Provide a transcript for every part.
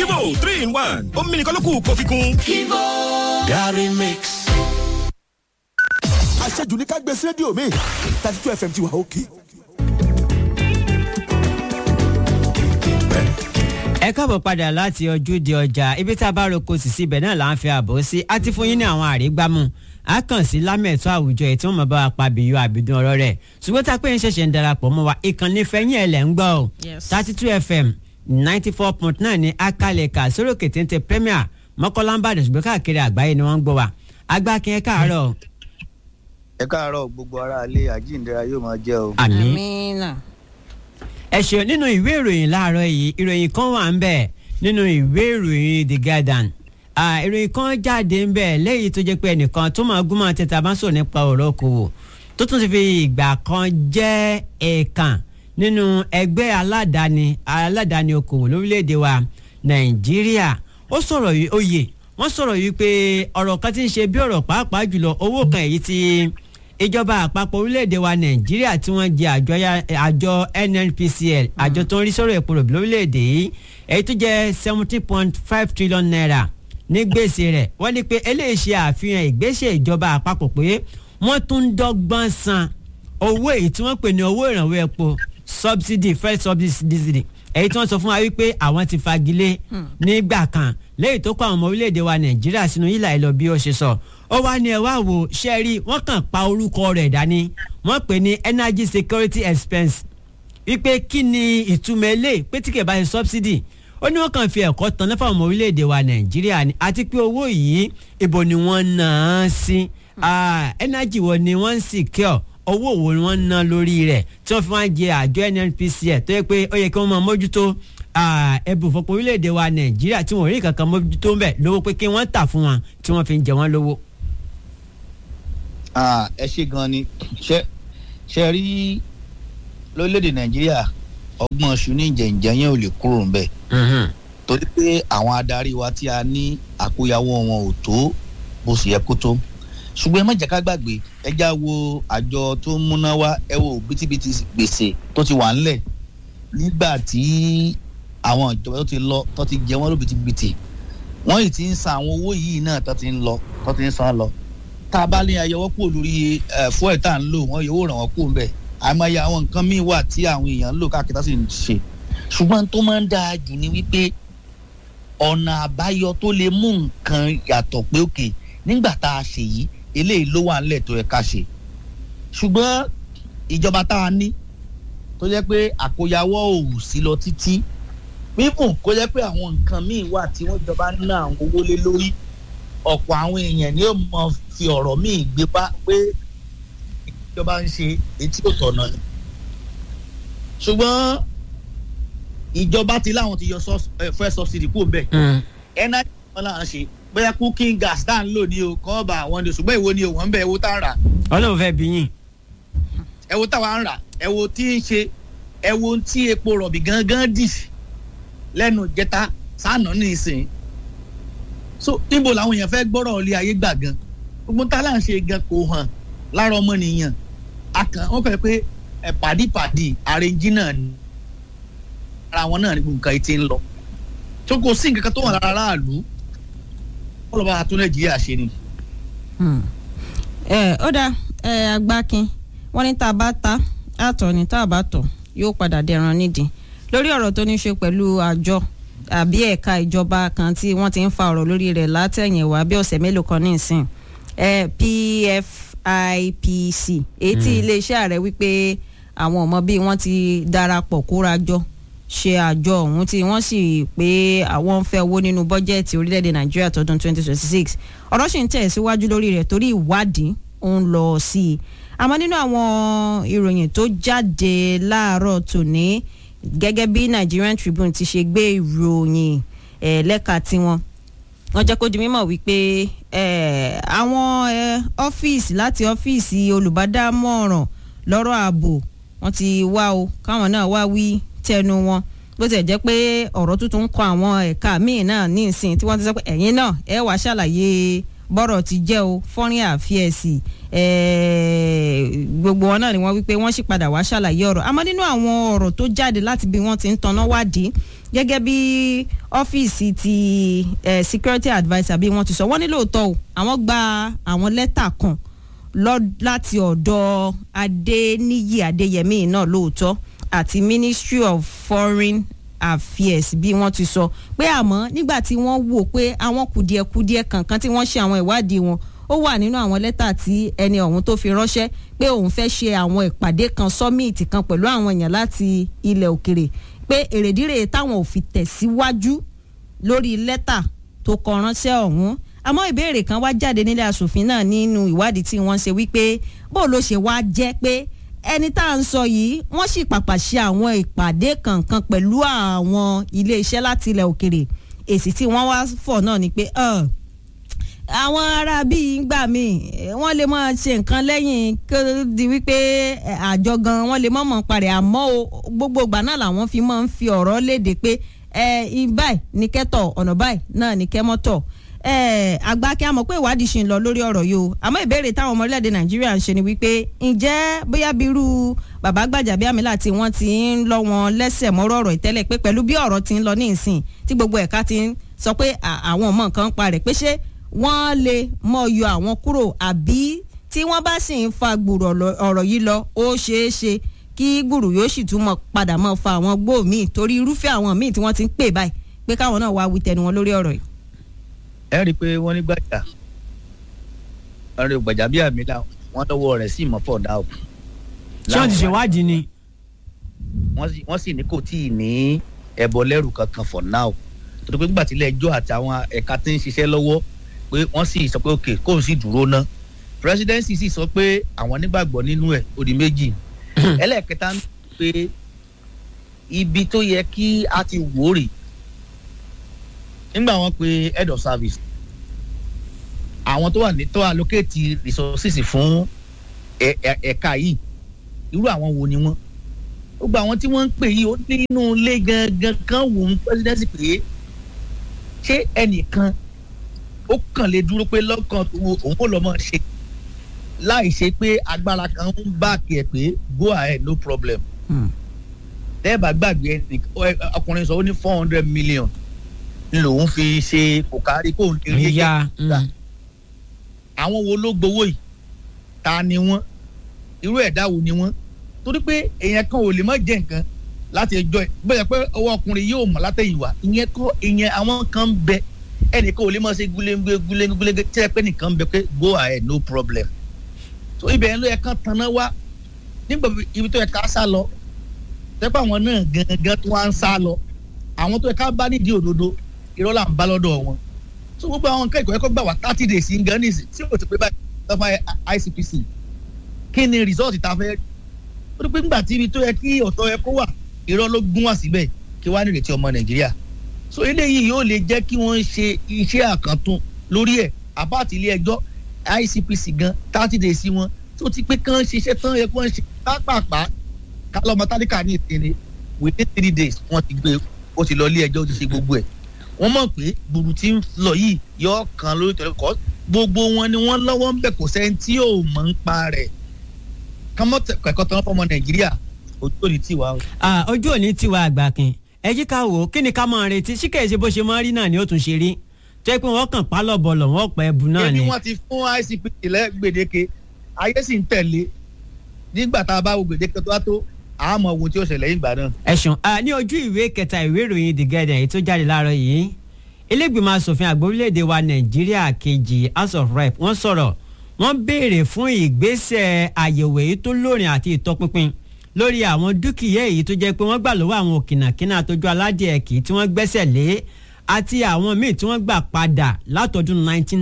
Kivo three in one omi nìkan ló kù kó fi kún. Kivo Gary Mix. àṣejù ní ká gbé sí rédíò mi thirty two fm ti wà òkè. ẹ káàbọ̀ padà láti ojúde ọjà ibi tá a bá roko sì síbẹ̀ náà là ń fi àbọ̀ sí a ti fún yín ní àwọn àrígbámú a kàn sí lámẹ̀tọ́ àwùjọ ẹ̀ tí wọ́n mọ̀ bá wa pa bìyọ àbìdún ọ̀rọ̀ rẹ̀ ṣùgbọ́n tá a pé ń ṣẹ̀ṣẹ̀ ń darapọ̀ mọ́ wa ìkànnì fẹ́yìn ẹ̀ lẹ̀ ń gbọ́ o thirty two fm ninety four point nine ní akalẹ̀ka sórókè téńté premier mọ́kànlá ń bàdàn ṣùgbọ́n káàkiri àgbáyé ni wọ́n ń gbọ́ wa agbákin ẹ káàárọ̀. ẹ káàárọ̀ gbogbo ara ilé àjíǹdera yóò máa jẹ́ o. àmín ẹ ṣeun nínú ìwé ìròyìn láàárọ̀ yìí ìròyìn kan wà ń bẹ̀ nínú ìwé ìròyìn the guardian ìròyìn kan jáde ń bẹ̀ lẹ́yìn tó jẹ́ pé ẹnìkan tó máa gúnmọ́ tẹ́tà bá ń sọ̀rọ̀ nípa ọ̀rọ̀ okòwò tó tún ti fi ìgbà kan jẹ́ ẹ̀ẹ̀kan nínú ẹgbẹ́ aládàáni aládàáni okòwò lórílẹ̀‐èdè wa nàìjíríà ó sọ̀rọ̀ yìí oyè wọ́n sọ̀rọ̀ yìí pé ọ̀rọ̀ kan ti ń ṣe bí ọ̀rọ̀ pàápàá jùlọ owó kan èyí tí ìjọba àpapọ̀ orílẹ̀-èdè wa nàìjíríà tí wọ́n jẹ àjọ nnpcl àjọ tó ń rí sọ̀rọ̀ epo ròbí lórílẹ̀-èdè yìí èyí tó jẹ́ seventeen point five trillion naira ní gbèsè rẹ̀ wọ́n ní pé eléyìí ṣe àfihàn ìgbésẹ̀ ìjọba àpapọ̀ pé wọ́n tún ń dọ́gbọ́n san owó èyí tí wọ́n pè ní owó ìrànwọ́ epo subsidy first subsidy èyí tí wọ́n sọ fún wa wípé àwọn ti fagilé nígbà kan lẹ́yìn tó kọ́ àwọn ọmọ orílẹ̀-èdè wa nàìjíríà sínú yìlà ìlọ bí ó ṣe sọ ó wá ní ẹ wá wò ṣe rí wọ́n kàn pa orúkọ rẹ̀ dání wọ́n pè ní energy security expense wípé kí ni ìtumọ̀ eléyìí pé tí kò bá ṣe subsidy ó ní wọ́n kàn fi ẹ̀kọ́ tán náà fáwọn ọmọ orílẹ̀-èdè wa nàìjíríà ni àti pé owó yìí ibo ni wọ́n ná á sí energy wo ni wọ́n ń secure owó wo ni wọ́n ń ná lórí rẹ̀ tí wọ́n fi wá jẹ àjọ nnpcl tó yẹ pé ó yẹ kí wọ́n máa mójútó ẹbùn fọpọ̀ orílẹ̀-èdè wa nàìjíríà tí wọ́n rí kankan mójútó ń bẹ̀ lówó pé kí wọ́n tà fún wọn tí wọ́n fi ń jẹ wọ́n lówó. ẹ ṣe gan ni ṣe ṣe rí lórílẹ̀‐èdè nàìjíríà ọgbọ́n ṣù ní ìjẹ̀ǹjẹ̀ yẹn ò lè kúrò ńbẹ̀ torí pé àwọn adarí wa tí a ní àkóyawọ́ wọn ò tó bó sì yẹ kó tó ṣùgbọ́n ẹ má jẹ́ ká gbàgbé ẹ já wo àjọ tó ń múná wá ẹ wo bítíbitì gbèsè tó ti wà ńlẹ̀ nígbà tí àwọn ìjọba tó ti lọ tó ti jẹ wọ́n ló bìtìbìtì wọ́n yìí ti ń san àwọn owó yìí náà tó ti ń lọ tó ti ń san lọ tá a bá ní ayọwọ́ kúrò lórí fúẹ̀ tá à ń lò wọ́n yóò ràn wọ́n kúrò ńbẹ̀ àmọ́ye àwọn nǹkan míì wà tí àwọn èèyàn ń lò káàkiri tó sì ń ṣe ṣùgbọ́n tó máa ń dáa jù ni wípé ọ̀nà àbáyọ tó lè mú nǹkan yàtọ̀ pé òkè nígbà tá a ṣe yìí eléyìí ló wà ńlẹ̀ tó yẹ ká ṣe ṣùgbọ́n ìjọba tá a ní tó jẹ́ pé àkóyawọ́ ò sí lọ títí mímú kó jẹ́ pé àwọn nǹkan míì wà tí wọ́n jọba ná àwọn owó lé lórí ọ̀pọ̀ àwọn èèyàn ni ó mọ fi ọ̀rọ̀ míì gbé bá pé ìjọba ń ṣe etí ò tọ̀nà ni ṣùgbọ́n ìjọba ti láwọn ti yọ fẹ́ subsidy kúrò bẹ́ẹ̀ energy wọn là ń ṣe bóyá cooking gas tá à ń lò ní o kọ́ ọba àwọn ni o ṣùgbọ́n èwo ni o wọ́n ń bẹ ewo tá à ń rà. ọlọ́run fẹ́ bí yín. ẹwo táwa ń rà ẹwo tí ń ṣe ẹwo tí epo rọ̀bì gangan dì lẹ́nu jẹta sáànà ní ìsìn. so níbo làwọn èèyàn fẹ́ gbọ́rọ̀ ilé ayé gbà gan gbogbo tá là ń ṣe gan kò hàn lára ọmọnìyàn akàn wọn fẹ́ pé ẹ pàdípàdí àrèjì náà ni ara wọn náà ní gbogbo nǹkan ti ń lọ tó kò sí nǹkan kan tó wà lára aráàlú ọlọ́ba àtún nàìjíríà ṣe ni. ẹ ó dá ẹ agbákin wọn ní tá a bá ta àtọ̀ ní tá a bá tọ̀ yóò padà dẹran nídìí lórí ọ̀rọ̀ tó ní ṣe pẹ̀lú àjọ àbí ẹ̀ka ìjọba kan tí wọ́n ti ń fa ọ̀rọ̀ lórí rẹ̀ látẹ̀yìnwá bí ọ̀sẹ̀ mélòó kan ní ìsìn pfipc èyí tí iléeṣẹ́ ààrẹ wípé àwọn ọmọ bíi wọ́n ti darapọ̀ kóra jọ ṣe àjọ ọ̀hún tí wọ́n sì pé àwọn ń fẹ́ owó nínú bọ́jẹ́ẹ̀tì orílẹ̀-èdè nàìjíríà tọdún 2026 ọ̀rọ̀ sì ń tẹ̀ síwájú lórí rẹ̀ torí ìwádìí ó ń lọ sí i àmọ́ nínú àwọn ìròyìn tó jáde láàárọ̀ tòní gẹ́gẹ́ bí Nigerian Tribune ti ṣe gbé ìròyìn lẹ́ka tiwọn wọ́n jẹ́ kó di mímọ̀ wípé àwọn ọ́fíìsì láti ọ́fíìsì olùbádámọ̀ràn lọ́rọ̀ ààbò wọ́n ti wá o káwọn náà wá wí tẹnu wọn bó ti jẹ́ pé ọ̀rọ̀ tuntun ń kọ àwọn ẹ̀ka míì náà ní ìsìn tí wọ́n ti sọ pé ẹ̀yin náà ẹ wàá ṣàlàyé bọ́rọ̀ ti jẹ́ o foreign affairs gbogbo wọn náà ni wọ́n wípé wọ́n sì padà wá ṣàlàyé ọ̀rọ̀ àmọ́ nínú àwọn ọ̀rọ̀ tó jáde láti bí wọ́n ti ń tanná wádìí gẹ́gẹ́ bí ọ́fíìsì ti eh, security adviser bí wọ́n ti sọ wọ́n ní lóòótọ́ o àwọn gba àwọn lẹ́tà kan láti ọ̀dọ̀ adéníyì adéyẹmí náà lóòótọ́ àti ministry of foreign affairs bí wọ́n ti sọ pé àmọ́ nígbà tí wọ́n wò pé àwọn kùdìẹ̀kudiẹ kankan tí wọ́n ṣe àwọn ìwádìí wọn ó wà nínú àwọn lẹ́tà tí ẹni ọ̀hún tó fi ránṣẹ́ pé òun fẹ́ ṣe àwọn ìpàdé kan sọ́mìtì kan pẹ̀lú àwọn èèyàn láti ilẹ̀ òkèrè pé èrèdíre táwọn ò fi tẹ̀síwájú lórí lẹ́tà tó kọ ránṣẹ́ ọ̀hún àmọ́ ìbéèrè kan wá jáde nílé asòfin náà nínú ìwádìí tí wọ́n ṣe wípé bó ló ṣe wá jẹ́ pé ẹni tá à ń sọ yìí wọ́n sì pàpà ṣe àwọn ìpàdé kankan pẹ̀lú àwọn iléeṣẹ́ láti ilẹ̀ òkèrè èsì tí wọ́n wá fọ̀ náà ni pé àwọn ará bíi ń gbà mí wọ́n lè máa ṣe nǹkan lẹ́yìn kó di wípé àjọ gan wọ́n lè mọ̀ mọ̀ parẹ́ àmọ́ o gbogbo ìgbà náà làwọn fi máa ń fi ọ̀rọ̀ léde pé ẹ báyìí ní kẹ́tọ̀ ọ̀nà báyìí náà ní kẹ́mọ́tọ̀ àgbà kí a mọ̀ pé ìwádìí ṣì ń lọ lórí ọ̀rọ̀ yìí o àmọ́ ìbéèrè táwọn ọmọ orílẹ̀-èdè nàìjíríà ń ṣe ni wípé ǹjẹ́ bóyá bí irú bàbá Gbajabiamila tí wọ́n ti ń lọ wọn lẹ́sẹ̀ mọ́rọ̀ ọ̀rọ̀ ìtẹ́lẹ̀ pé pẹ̀lú bí ọ̀rọ̀ ti ń lọ ní ìsìn tí gbogbo ẹ̀ka ti ń sọ pé àwọn ọmọ nǹkan ń parẹ̀ pé ṣé wọ́n lè mọ̀ yọ àwọn kúrò àbí tí wọ́n bá sì ń fa gbùrù ọ̀rọ̀ yìí lọ ó ṣeé ṣe kí gbùrù yóò sì tún mọ̀ padà mọ̀ fa àwọn gbòó míì torí irúfẹ́ àwọn míì tí wọ́n ti ń pè báyìí pé káwọn náà wá wí tẹnu wọn lórí ọ̀rọ̀ yìí ẹ rí i pé wọ́n ní gbàjà ọ̀rẹ́ Gbajabiamila wọ́n lọ́wọ́ rẹ̀ sí ìmọ̀fọ́ dá o. ṣé wọ́n ti ṣèwádìí ni. wọ́n sì ní kò tí ì ní ẹ̀bọ lẹ́rù kankan for now torí pé nígbà tí ilé ẹjọ́ àti àwọn ẹ̀ka tí ń ṣiṣẹ́ lọ́wọ́ pé wọ́n sì sọ pé òkè kóun sì dúró ná presidency sì sọ pé àwọn nígbàgbọ́ nínú ẹ̀ ó di méjì ẹlẹ́ẹ̀kẹta ń pé ibi tó yẹ kí a ti wò rè nígbà wọn pe head of service àwọn tó wà ní tó allocate resources fún ẹ̀ka yìí irú àwọn wo ni wọ́n gbogbo àwọn tí wọ́n ń pè yìí ó ní inú ilé gangan kan wò ń presidency pé ṣé ẹnìkan ó kàn lè dúró pé lọ́kàn òun kò lọ́ mọ̀ ṣe láì ṣe pé agbára kan ń bá kí ẹ pé go ahead no problem tẹ́ẹ̀bà gbàgbé ẹnì ọkùnrin sọ ó ní four hundred million lòun fi ṣe kò kárí kóun lè rí ẹgbẹ́ àwọn wo ló gbowó yìí ta ni wọ́n irú ẹ̀dá wo ni wọ́n torí pé èèyàn kan ò lè má jẹ nǹkan láti ẹjọ́ ẹ̀ bẹ́ẹ̀ pé ọwọ́ ọkùnrin yóò mọ̀ látẹ̀yìnwá ìyẹn kọ́ ìyẹn àwọn kan ń bẹ ẹnìkan ò lè má ṣe gúlẹ́ngúlẹ́ gúlẹ́ngúlẹ́ tí ẹ pé nìkan ń bẹ pé go ahead no problem so ibẹ̀ ló yẹ kán tanná wá nígbà ibi tó yẹ ká sá lọ tẹ́pẹ́ àwọn náà gangan tó wá ń sá lọ àwọn tó yẹ ká bá nídìí òdodo irọ́ là ń bá lọ́dọ̀ wọn so gbogbo àwọn nǹkan ìkọ̀ ẹ̀kọ́ gbà wá thirty days in ghana tí o ti pé báyìí lọ́fà ICPC kí ni result ta fẹ́ ó dúpẹ́ nígbà tí ibi tó yẹ kí ọ̀tọ̀ yẹ kó wà irọ́ ló gún wá síbẹ̀ kí wàá nírètí ọmọ nàìjíríà so eléyìí yóò lè jẹ́ kí wọ́n ṣe iṣẹ́ àkàntún lórí ẹ̀ àbáàtì ilé ẹjọ́ ICPC gan thirty days wọn tó ti pé kán ṣiṣẹ́ tán yẹ kí wọ́n ṣe pápápá kálọ́mọ tálíkà ní ìsinmi within three days wọ́n ti gbé ó ti lọ ilé ẹjọ́ ó ti ṣe gbogbo ẹ̀ wọ́n mọ̀ pé gbùrù tí ń lọ yìí yọ kan lórí tẹ̀lé kọ́ gbogbo wọn ni wọ́n lọ́wọ́ ń bẹ̀ kò sẹ́ni tí ò mọ̀ ń pa rẹ̀ kámọ́ kẹ̀kọ́ tán fọmọ nàìjíríà ojú òní tiwa o. ojú òní tiwa àgbàkin ẹ jí ká wò ó kí ni ká máa retí sí kèéṣe bó ṣe máa rí náà ni ó tún ṣe rí tó yẹ pé wọ́n kàn pálọ̀ bọ̀lọ̀ wọ́n pẹ́ ẹ̀bù náà ni. ebi wọn ti fún ICPC lẹ́gbẹ̀dẹ́ke ayé sì ń tẹ̀lé nígbà tá a bá wo gbèdéke tó wá tó àmọ́ ohun tí ó ṣẹlẹ̀ yìí gbà náà. ẹ̀sùn ní ojú ìwé kẹta ìwé ìròyìn The Guardian èyí tó jáde láàárọ̀ yìí ilégbìmọ̀ asòfin àgbà orílẹ̀-èdè wa nàìjíríà kejì house of rep wọ́n sọ̀rọ̀ wọ́n béèrè fún ìgbésẹ̀ àyẹ̀wò èyí tó lóòrìn àti ìtọpinpin lórí àwọn dúkìá èyí tó jẹ́ pé wọ́n gbà lọ́wọ́ àwọn òkìnàkínà àtọ́jú aládìẹ kì í tí wọ́n gbẹ́sẹ̀ lé àti àwọn míì tí wọ́n gbà padà látọdún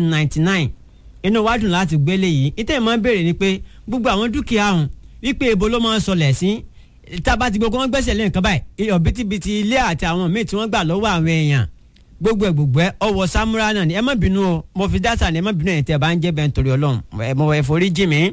1999 inú wa dùn láti gbélé yìí ìtẹ̀ máa ń béèrè ni pé gbogbo àwọn dúkìá ọ̀hún wípé ibo ló máa ń sọlẹ̀ sí tába ti gbogbo wọn gbẹ́sẹ̀ lé nǹkan báyìí ọ̀bítíbitì ilé àti àwọn míì tí wọ́n gbà lọ́wọ́ àwọn èèyàn gbogbo ẹ gbogbo ẹ ọwọ samura náà ni ẹ má bínú o mo fi dáta ni ẹ má bínú ẹ̀yin tẹ́ ẹ bá ń jẹ́ bẹ́ẹ̀ nítorí ọlọ́run ẹ mọ ẹ forí jì mí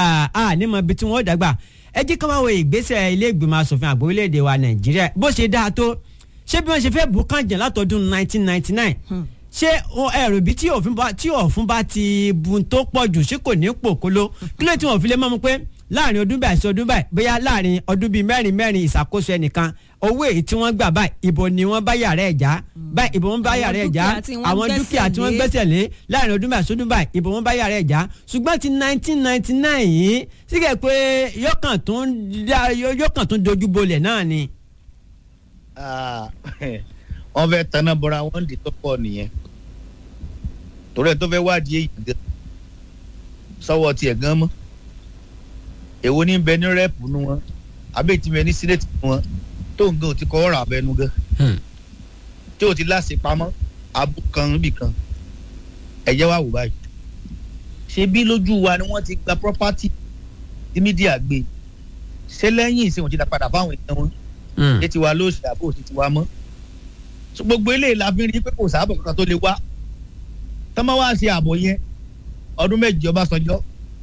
a ní mọ ibi tí wọ́n dàgbà ẹ jí ká wá wo ìgbésẹ̀ ilé ìgbìmọ̀ asòfin àgbà orílẹ̀-èdè wa nàìjíríà bó ṣe dáa tó ṣé bí wọ́n ṣe fẹ́ bù kànjẹ́ látọdún 1999 ṣé o- ẹrù bí tí òfin bá tí òfin bá ti bu tó pọ̀ jù ṣé kò ní pòkóló kí ló tí wọ́n fi lè mọ́ mu pé láàrin ọdún báyìí sí ọdún báyìí bóyá láàrin ọdún bíi mẹ́rin mẹ́rin ìṣàkóso ẹnìkan owó èyí tí wọ́n gbà báyìí ìbò ni wọ́n bá yàrá ẹ̀ já báyìí ìbò wọn bá Àwọn yàrá ẹ̀ já dúkìá tí wọ́n àwọn gbẹ́sẹ̀ dúkìá tí wọ́n lé. gbẹ́sẹ̀ lé láàrin ọdún báyìí sí ọdún báyìí ìbò wọn bá yàrá ẹ̀ já ṣùgbọ́n ti nineteen ninety nine yìí sígẹ̀ pé yọkàn tó ń dá- yọkàn tó ń dojú bolẹ̀ náà ni. Ah, wọ́n fẹ́ tanná bọ́ra wọ́n dì tó pọ̀ nìyẹn torí ẹ̀ tó fẹ́ wádìí èyí gan sọ́wọ́ tiẹ̀ gan mọ́ èwo ní bẹ ní rẹ́ẹ̀pù nu wọn àbẹ́ tí bẹ ní sínétì nu wọn tó ń gan ò ti kọ́ ọ̀rọ̀ abẹnú gan tí ò ti láṣẹ pamọ́ abú kan níbì kan ẹ̀jẹ̀ wà wò báyìí ṣé bí lójú wa ni wọ́n ti gba property tí mídíà gbé ṣé lẹ́yìn ìsìn òjì dá padà fáwọn èèyàn wọn ṣé tiwa ló ṣe àbò sí tiwa mọ́ so gbogbo eléyìí la fi rí pé kò sábà kankan tó lè wá tọ́mọ wá ṣe àbò yẹn ọdún méjì Ọbásanjọ́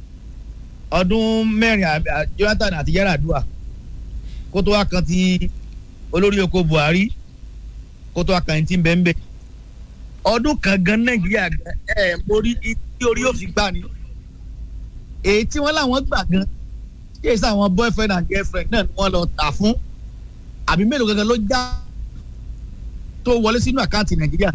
ọdún mẹ́rin à- à- Jonathan àti Yar'Adua kó tó wá kan ti olórí oko Buhari kó tó wá kan ti ń bẹ́ẹ̀ bẹ́ẹ̀ ọdún kan gan Nàìjíríà gan ẹ̀ mórí tí orí yóò fi gbà ni èyí tí wọ́n láwọn gbà gan kí èsì àwọn boyfriend and girlfriend náà ni wọ́n lọ tà fún àbí mélòó gangan ló já tó wọlé sínú àkáǹtì nàìjíríà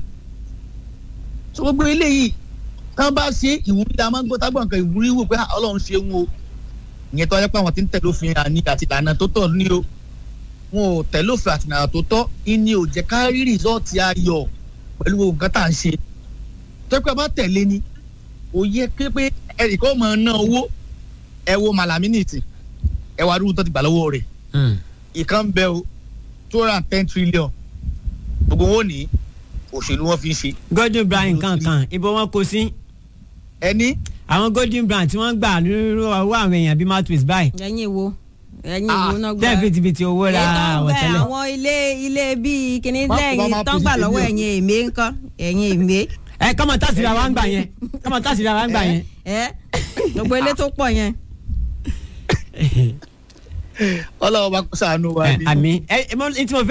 so gbogbo eléyìí tán bá ṣe ìwúrí la máa ń gbọ́ tágbọ̀n kan ìwúrí wò pé "Ah, ọlọ́run ṣe ń wo ìyẹn tó yẹ pé àwọn tí ń tẹ̀lé òfin àní àti ìlànà tó tọ́ ní o wọn ò tẹ̀lé òfin àti ìlànà tó tọ́ ìní ò jẹ́ ká rí rìsọ́ọ̀tì ayọ̀ pẹ̀lú gbogbo nǹkan tá à ń ṣe tó yẹ pé a bá tẹ̀lé ni ò yẹ pé pé ẹnìkan máa ná owó ẹ wo màlàmí nìtì ẹ wá rúbù tó ti gbà lọ́wọ́ rẹ̀ ìkan ń bẹ o two hundred and ten trillion gbogbo wọn ní òṣèlú wọn fi ń ṣe Godwin Brown kankan ibo wọn kò sí ẹni àwọn Godwin Brown tí wọ́n gbà lórí ọwọ́ àwọn èèyàn bíi mouthpiece báyìí ẹ̀yin wo ẹ̀yin Ah, wo náà gbà. tẹ́ẹ̀ fìtìfìtì owó ra èyí tó ń bẹ àwọ̀tẹ́lẹ̀. àwọn ilé ilé bíi kíní Má kó bá lẹ́yìn má tó ń fi gbà sí lọ́wọ́ ilé o. ẹ̀yin èmi ńkọ́ ẹ̀yin èmi. ẹ kọ́mọ tásìrì àwọn àgbà yẹn kọ́mọ tásìrì àwọn àgbà yẹn. ẹ gbogbo ilé tó pọ̀ yẹn. ọlọ́wọ́ bá kó sànú wa ni. àmì ẹ ẹ mọ ní tí mo fẹ́